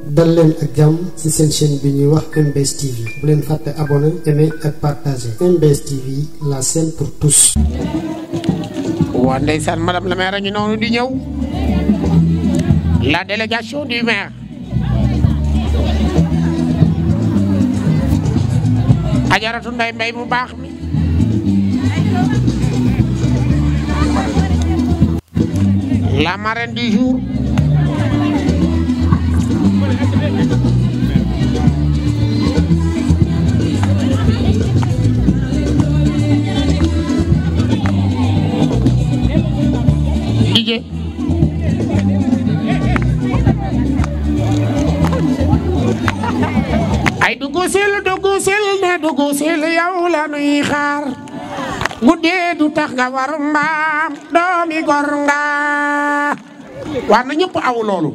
dal leen ak jàmm ci seen chaîne bi ñuy wax MBS TV bu leen fàtte abonné aimer ak partager MBS TV la chaîne pour tous. waa ndeysaan madame la maire a ngi noonu di ñëw la délégation du maire ajaratu nday mbay mu baax mi la marraine du jour Ije ay duggu sil duggu sil ne duggu sil yow la nuy xaar guddee du tax nga war mbaam doomi gor nga war na ñëpp aw loolu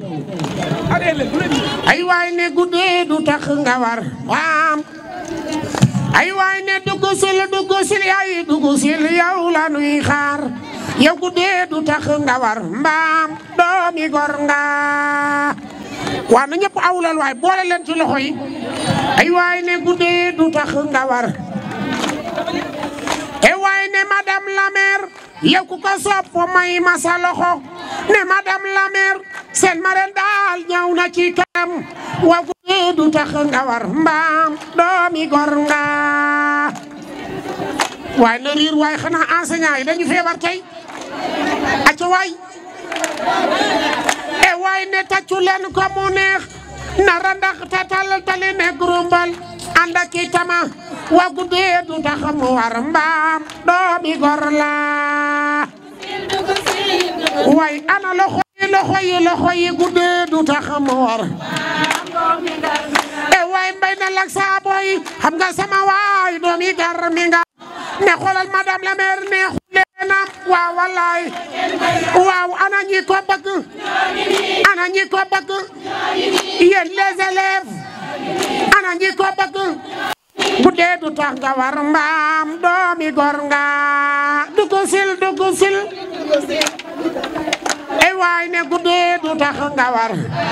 ay waay ne guddee du tax nga war mbaam ay waay ne duggu sil duggu sil yaay duggu sil yow la nuy xaar yow guddee du tax nga war mbaam doomi gor nga waa na ñëpp aw loolu waay boole leen ci loxo yi ay waay ne guddee du tax nga war e waay ne madame la maire yow ku ko sopp may ma sa loxo ne madame la maire seen marraine daal ñëw na ci kanam wa guddee du tax nga war mbaam doomi gor nga waay na riir waay xanaa enseignant yi dañu feebar tey acca waay e waay ne taccu leen ko mu neex na randax tatal tali ne grumbal ànd ak i tama wa guddee du tax mu war mbaam doomi gor la waay ana loxo yi loxo yi loxo yi guddee du tax mu war e waay mbay na lak saa boy xam nga sama waay doomi gar mi nga ne xoolal madame la maire ne xuleena waaw wallaay waaw ana ñi ko bëgg ana ñi ko bëgg yéen les élèves ana ñi ko bëgg guddee du tax nga war mbaam doomi gor nga dugg sil dugg sil e waay ne guddee du tax nga war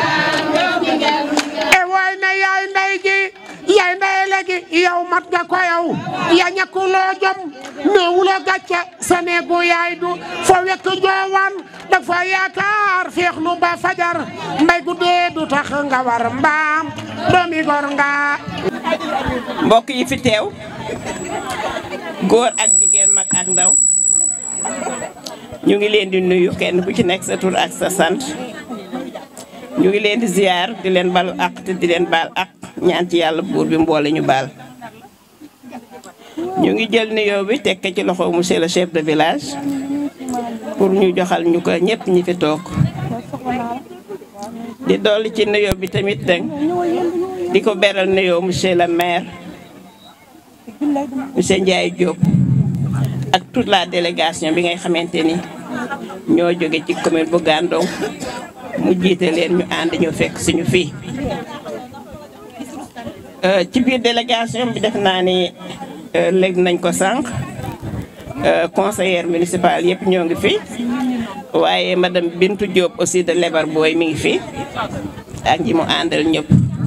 e waay ne yaay nday ji yaay nday léegi yow mat nga ko yow ya ñakkuloo jom ne wulo gàcce sa neegu yaay du fo wekk joowan dafa yaakaar feexlu ba fajar mbay guddee du tax nga war mbaam doomi gor nga mbokk yi fi teew góor ak jigéen mag ak ndaw ñu ngi leen di nuyu kenn ku ci nekk sa tur ak sa sant ñu ngi leen di ziar di leen balu ak te di leen baal ak ñaan ci yàlla buur bi mboole ñu baal ñu ngi jël nuyoo bi teg ci loxo monsieur le chef de village pour ñu joxal ñu ko ñëpp ñi fi toog di dolli ci nuyoo bi tamit deng di ko beral nuyoo monsieur le maire monsieur Ndiaye Diop ak toute la délégation bi ngay xamante ni ñoo jóge ci commune bu Gandon mu jiite leen ñu ànd ñu fekk suñu fii ci biir délégation bi def naa ni léegi nañ ko sànq conseillère municipal yëpp ñoo ngi fi waaye madame Bintu Diop aussi de Lebar Boy mi ngi fi ak ñi mu àndal ñëpp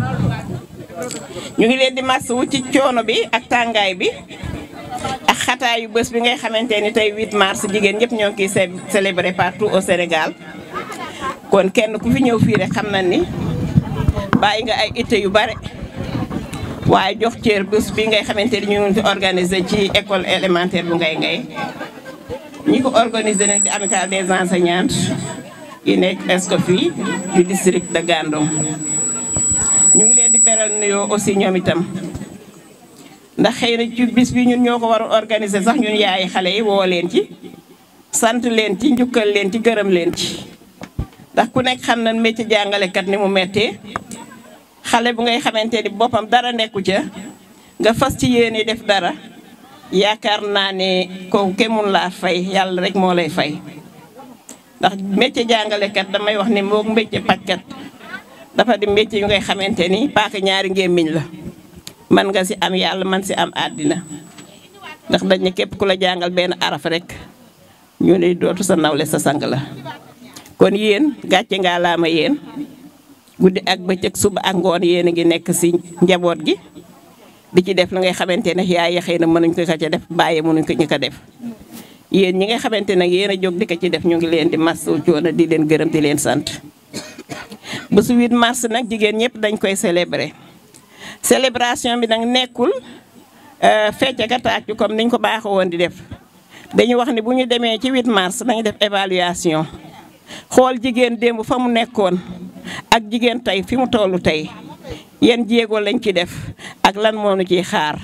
ñu ngi leen di masawu ci coono bi ak tàngaay bi ak xataayu bés bi ngay xamante ni tey 8 mars jigéen ñëpp ñoo ngi koy célébrer partout au Sénégal kon kenn ku fi ñëw fii rek xam na ni bàyyi nga ay itte yu bare waaye jox cër bés bi ngay xamante ni ñu ngi organiser ci école élémentaire bu ngay ngay ñi ko organiser nag di amicale des enseignantes yi nekk Escoffier du district de Gandon ñu ngi leen di beral nuyoo aussi ñoom itam ndax xëy na ci bis bi ñun ñoo ko war a organiser sax ñun yaay xale yi woo leen ci sant leen ci njukkal leen ci gërëm leen ci ndax ku nekk xam na métier jàngalekat ni mu méttee xale bu ngay xamante ni boppam dara nekku ca nga fas ci yéene def dara yaakaar naa ne kooku kenn mun laa fay yàlla rek moo lay fay ndax métier jàngalekat damay wax ni moom métier pajkat dafa di métier yu ngay xamante ni paaka ñaari ngémmiñ la man nga si am yàlla man si am àddina ndax dañ ne képp ku la jàngal benn araf rek ñu ne dootu sa nawle sa sang la kon yéen gàcce ngaa laama yéen guddi ak bëccëg suba ak ngoon yéen a ngi nekk si njaboot gi di ci def la ngay xamante ne yaay xëy na mënuñ ko ca def bàyyi mënuñ ko ñu ko def yéen ñi nga xamante nag yéen a jóg di ko ci def ñu ngi leen di masu coono di leen gërëm di leen sant bésu 8 mars nag jigéen ñëpp dañ koy célébrer célébration bi nag nekkul fecc ka tàccu comme niñ ko baaxoo woon di def dañu wax ni bu ñu demee ci 8 mars nañu def évaluation xool jigéen démb fa mu nekkoon ak jigéen tey fi mu tollu tey yan jéego lañ ci def ak lan moo nu ciy xaar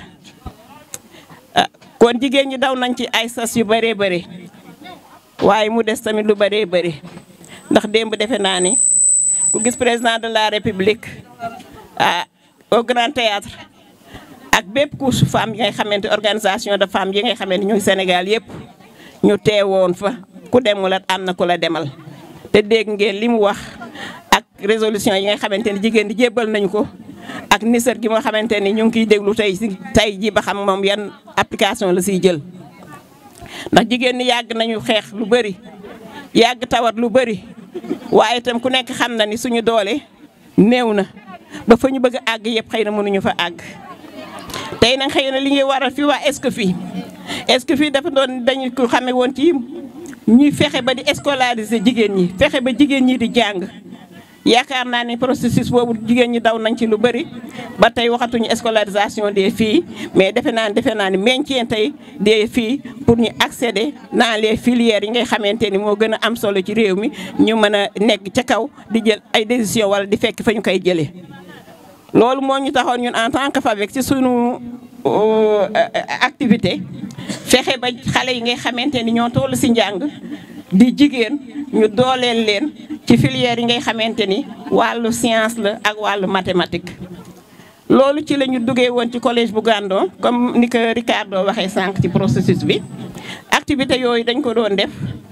kon jigéen ñi daw nañ ci ay sas yu bëree bëri waaye mu des tamit lu bëree bëri ndax démb defe naa ni ku gis président de la république ah au grand théâtre ak bépp couche femme yi ngay xamante organisation de femmes yi ngay xamante ñu Sénégal yëpp ñu teewoon fa ku demul at am na ku la demal te dégg ngeen li mu wax ak résolution yi nga xamante ni jigéen di jébbal nañu ko ak nisër gi nga xamante ni ñu ngi kiy déglu tey si tey ji ba xam moom yan application la siy jël ndax jigéen ñi yàgg nañu xeex lu bëri yàgg tawat lu bëri waaye itam ku nekk xam na ni suñu doole néew na ba fa ñu bëgg a àgg yëpp xëy na mënuñu fa àgg tey nag xëy na li ñuy waral fii waa Escoffies Escoffies dafa doon dañu ko xame woon ci ñuy fexe ba di scolariser jigéen ñi fexe ba jigéen ñi di jàng yaakaar naa ne processus boobu jigéen ñi daw nañ ci lu bëri ba tey waxatuñu scolarisation des filles mais defe naa ne defe naa ne maintien tey des filles pour ñu accéder dans les filières yi ngay xamante ni moo gën a am solo ci réew mi ñu mën a nekk ca kaw di jël ay décision wala di fekk fa ñu koy jëlee. loolu moo ñu taxoon ñun en tant que FAVEC ci sunu activité fexe ba xale yi ngay xamante ni ñoo toll si njàng di jigéen ñu dooleel leen ci filière yi ngay xamante ni wàllu science la ak wàllu mathématique. loolu ci la ñu duggee woon ci collège bu Gandon comme ni ko Ricardo waxee sànq ci processus bi activité yooyu dañ ko doon def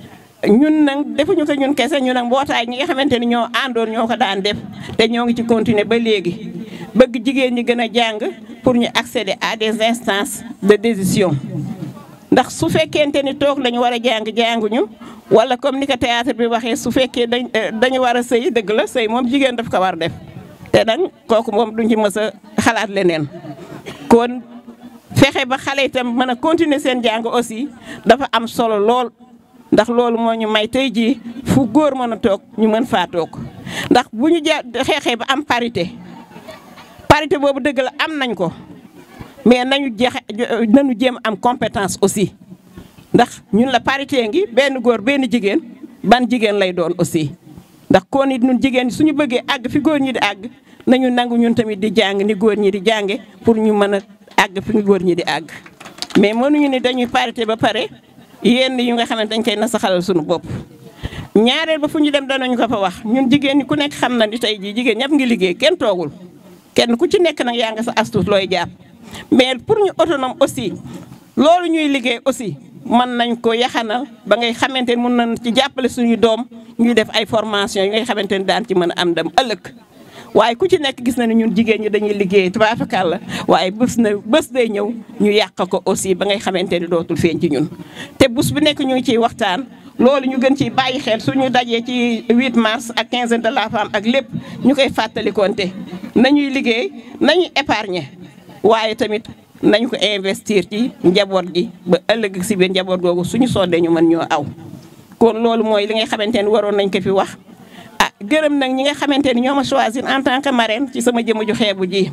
ñun nag defuñu ko ñun kese ñu nag mbootaay ñi nga xamante ni ñoo àndoon ñoo ko daan def te ñoo ngi ci continuer ba léegi bëgg jigéen ñi gën a jàng pour ñu accéder à des instances de décision ndax su fekkente ni toog lañu war a jàng jànguñu wala comme ni ko théâtre bi waxee su fekkee dañ dañu war a sëy dëgg la sëy moom jigéen daf ko war def te nag kooku moom duñ ci mës a xalaat leneen kon fexe ba xale itam mën a continuer seen jàng aussi dafa am solo lool ndax loolu moo ñu may tey jii fu góor mën a toog ñu mën faa toog ndax bu ñu ja xeexee ba am parité parité boobu dëgg la am nañ ko mais nañu jeex nañu jéem am compétence aussi ndax ñun la parité ngi benn góor benn jigéen ban jigéen lay doon aussi ndax kon it ñun jigéen ñi suñu bëggee àgg fi góor ñi di àgg nañu nangu ñun tamit di jàng ni góor ñi di jànge pour ñu mën a àgg fi góor ñi di àgg mais mënuñu ni dañuy parité ba pare yenn yu nga xamante dañ koy nasaxalal suñu bopp ñaareel ba fu ñu dem danañu ko fa wax ñun jigéen ñi ku nekk xam na ni tey jii jigéen ñëpp ngi liggéey kenn toogul kenn ku ci nekk nag yaa nga sa astuce looy jàpp mais pour ñu autonome aussi loolu ñuy liggéey aussi mën nañ ko yaxanal ba ngay xamante ni mën nañ ci jàppale suñu doom ñuy def ay formation yi ngay xamante ni daan ci mën a am dem ëllëg waaye ku ci nekk gis na ne ñun jigéen ñi dañuy liggéey tubaafakàlla waaye bés na bés day ñëw ñu yàq ko aussi ba ngay xamante ni dootul feeñ ci ñun te bés bu nekk ñu ngi ciy waxtaan loolu ñu gën ciy bàyyi xel suñu dajee ci 8 mars ak quinzaine de la femme ak lépp ñu koy fàttalikoonte nañuy liggéey nañuy épargner waaye tamit nañu ko investir ci njaboot gi ba ëllëg si biir njaboot googu suñu soodee ñu mën ñoo aw kon loolu mooy li nga xamante ni waroon nañ ko fi wax ah gërëm nag ñi nga xamante ni ñoo ma choisir en tant que marraine ci sama jëmm ju xeebu ji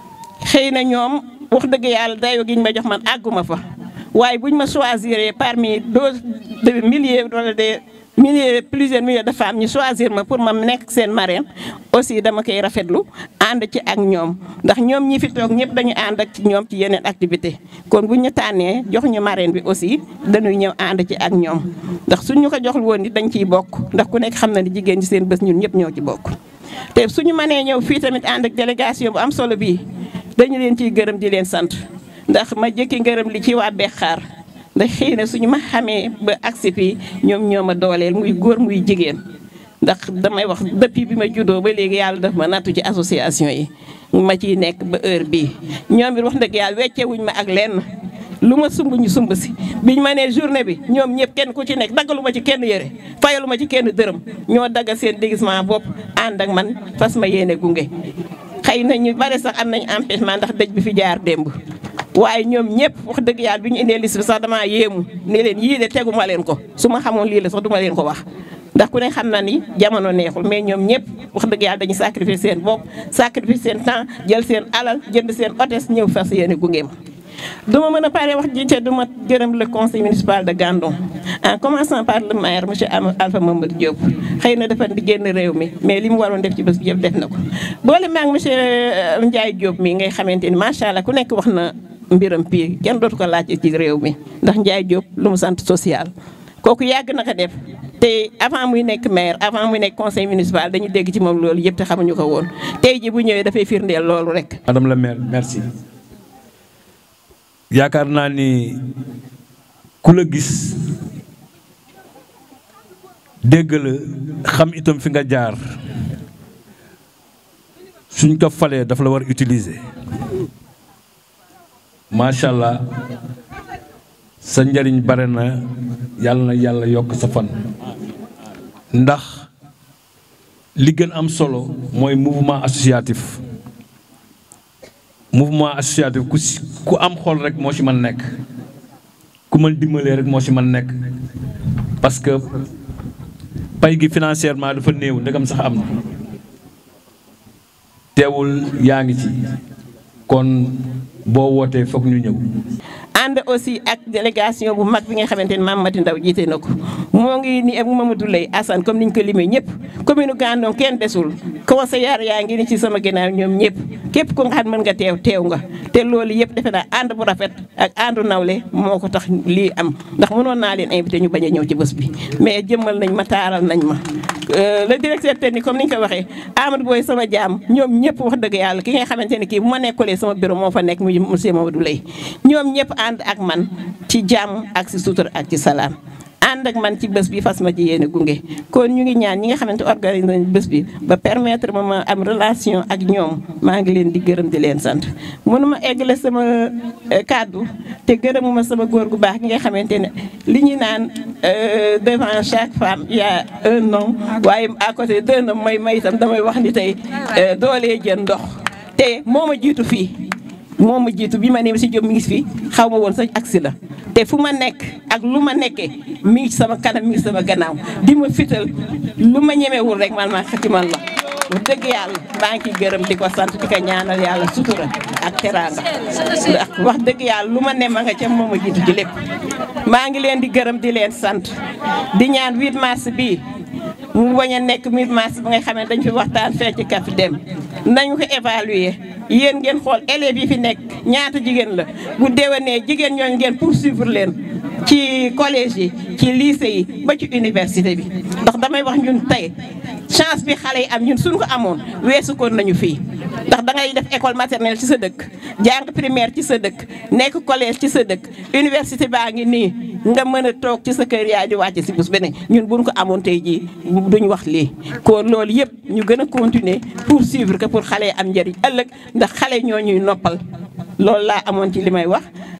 xëy na ñoom wax dëgg yàlla dayoo gi ñu ma jox man àgguma fa waaye buñ ma choisir parmi deux de milliers wala des milliers plusieurs milliers de femmes ñu choisir ma pour ma nekk seen marraine aussi dama koy rafetlu ànd ci ak ñoom ndax ñoom ñi fi toog ñëpp dañu ànd ak ci ñoom ci yeneen activité kon buñ ñu tànnee jox ñu marraine bi aussi dañuy ñëw ànd ci ak ñoom ndax suñ ñu ko joxul woon ni dañ ciy bokk ndax ku nekk xam na ni jigéen ñi seen bés ñun ñëpp ñoo ci bokk te suñu mënee ñëw fii tamit ànd ak délégation bu am solo bii dañu leen ciy gërëm di leen sant ndax ma jëkki ngërëm li ci waa Bexaar ndax xëy na suñu ma xamee ba agsi fii ñoom ñoo ma dooleel muy góor muy jigéen ndax damay wax depuis bi ma juddoo ba léegi yàlla daf ma nattu ci association yi ma ciy nekk ba heure bii ñoom it wax dëgg yàlla weccewuñ ma ak lenn lu ma sumb ñu sumb si biñ ma nee journée bi ñoom ñëpp kenn ku ci nekk daggalu ma ci kenn yëre fayalu ma ci kenn dërëm ñoo daggal seen déguisement bopp ànd ak man fas ma yéene gunge xëy na ñu bare sax am nañ empêchement ndax dëj bi fi jaar démb waaye ñoom ñëpp wax dëgg yàlla bi ñu indee liste bi sax damaa yéemu ne leen yii de tegu ma leen ko su ma xamoon lii la sax duma leen ko wax ndax ku ne xam na ni jamono neexul mais ñoom ñëpp wax dëgg yàlla dañuy sacrifier seen bopp sacrifier seen temps jël seen alal jënd seen hôtesse ñëw fas yéene gunge ma duma mën a pare wax ji te duma gërëm le conseil municipal de Gandon en commençant par le maire monsieur Alpha Mamadou Diop xëy na dafa di génn réew mi mais li mu waroon def ci bés bi yëpp def na ko boole maag monsieur Ndiaye Diop mi ngay xamante ni macha allah ku nekk wax na mbiram pii kenn dootu ko laaj ci réew mi ndax Ndiaye Diop lu mu sant social kooku yàgg na ko def te avant muy nekk maire avant muy nekk conseil municipal dañu dégg ci moom loolu yëpp te xamuñu ko woon tey ji bu ñëwee dafay firndeel loolu rek. madame la maire merci yaakaar naa ni ku la gis dégg la xam itam fi nga jaar suñ ko falee dafa la war utiliser macha allah sa njariñ bare na yàlla na yàlla yokk sa fan ndax li gën am solo mooy mouvement associatif mouvement associatif ku si ku am xol rek moo ci mën nekk ku mën dimbalee rek moo ci mën nekk parce que pay gi financièrement dafa néew ndegam sax am na teewul yaa ngi ci kon boo wootee foog ñu ñëw ànd aussi ak délégation bu mag bi nga xamante ni Mame Mati Ndaw jiite na ko moo ngi ni ak Mamadou Lay Assane comme niñ ko limee ñëpp commune Gandon kenn desul conseillère yaa ngi ni ci sama ginnaaw ñoom ñëpp képp ku nga xam mën nga teew teew nga te loolu yëpp defe naa ànd bu rafet ak àndu nawle moo ko tax lii am ndax mënoon naa leen invité ñu bañ a ñëw ci bés bi mais jëmmal nañ ma taaral nañ ma le directeur technique comme ni ñu ko waxee Amadou Boy sama jaam ñoom ñëpp wax dëgg yàlla ki nga xamante ne kii bu ma nekkulee sama bureau moo fa nekk muy monsieur Mamadou Lay ñoom ñëpp ànd ak man ci jàmm ak si sutur ak ci salaam ànd ak man ci bés bi fas ma ci yéene gunge kon ñu ngi ñaan ñi nga xamante organise nañ bés bi ba permettre ma ma am relation ak ñoom maa ngi leen di gërëm di leen sant mënuma eggale sama kàddu te gërëmuma sama góor gu baax gi nga xamante ne li ñu naan devant chaque femme il y a un homme waaye à côté d'un homme may may itam damay wax ni tey doolee jën ndox te moo ma jiitu fii moo ma jiitu bi ma ne si Diop mi ngi fi xaw ma woon sax agsi la te fu ma nekk ak lu ma nekkee mi ngi sama kanam mi ngi sama gannaaw di ma fital lu ma ñemewul rek man maa xati man la wax dëgg yàlla maa ngi ciy gërëm di ko sant di ko ñaanal yàlla sutura ak teraanga ndax wax dëgg yàlla lu ma ne ma nga ca moo ma jiitu ci lépp maa ngi leen di gërëm di leen sant di ñaan 8 mars bii mu bañ a nekk 8 mars bi nga xam ne dañ fi waxtaan fee ci kaf dem nañu ko évaluer yéen ngeen xool élèves yi fi nekk ñaata jigéen la bu déwénee jigéen ñooñu ngeen poursuivre leen ci collège yi ci lycée yi ba ci université bi ndax damay wax ñun tey chance bi xale yi am ñun suñu ko amoon weesu koon nañu fii ndax da ngay def école maternelle ci sa dëkk jàng primaire ci sa dëkk nekk collège ci sa dëkk université baa ngi nii nga mën a toog ci sa kër yaay di wàcce si bés beneen ñun buñ ko amoon tey jii duñ wax lii kon loolu yëpp ñu gën a continuer poursuivre que pour xale yi am njëriñ ëllëg ndax xale ñoo ñuy noppal loolu laa amoon ci li may wax